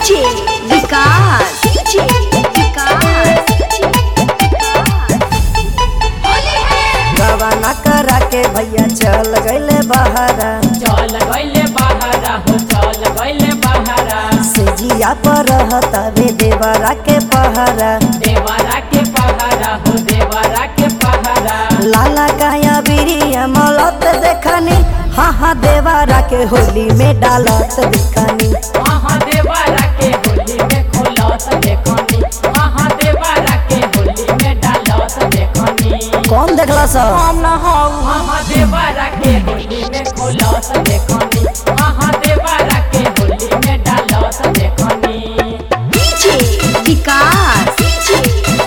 DJ विकास DJ विकास रवाना करा के भैया चल गईले बहारा चल गईले बहारा हो चल गईले बहारा से जिया पर रहतावे देवरा के पहारा देवरा के पहारा हो देवरा के पहारा लाला काया बिरिया मलत देखनी हाँ हाँ देवरा के होली में डालत दिखनी वहाँ देवरा के होली में खोलत देखनी वहाँ देवरा के होली में डालत देखनी कौन देखला सब वहाँ देवरा के होली में खोलत देखनी वहाँ देवरा के होली में डालत देखनी डीजे विकास डीजे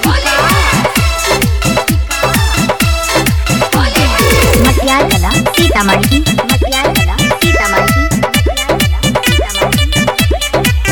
मटियार कला सीतामढ़ी मटियार कला सीतामढ़ी मटियार कला सीतामढ़ी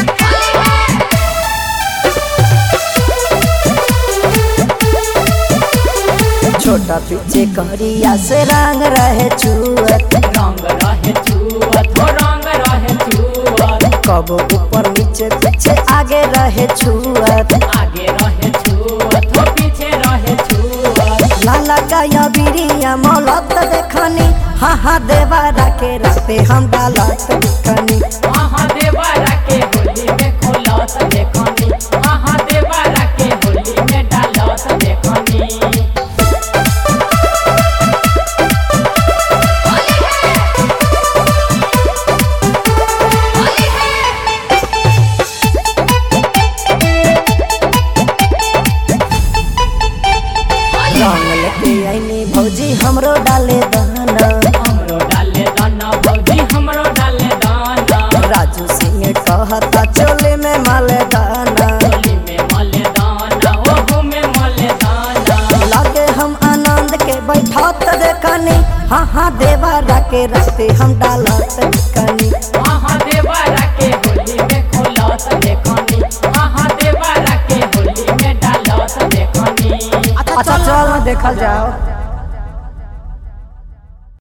छोटा पीछे करिया से रंग रहे छुअत रंग रहे छुअत हो रंग रहे छुअत कब ऊपर नीचे पीछे आगे रहे छुअत आगे रहे छुअत हो पीछे रहे छुअत लाला काया बिरिया मलत देखनी हाँ हाँ देवरा के राते हम डालत दिखनी वहाँ देवरा के होली में खोलत देखनी वहाँ देवरा के होली में डालत देखनी रंग लेके आईनी भौजी हमरो डाले दाना हमरो डाले दाना भौजी हमरो डाले दाना राजू सिंह कहता चोले में माले दाना होली में मले दाना ओहू में मले दाना लागे हम आनंद के बैठत देखनी हाँ हाँ देवरा के राते हम डालत दिखनी वहाँ देवरा के होली में खोलत देखनी वहाँ देवरा के होली में डालत देखनी अच्छा चल देखल जाओ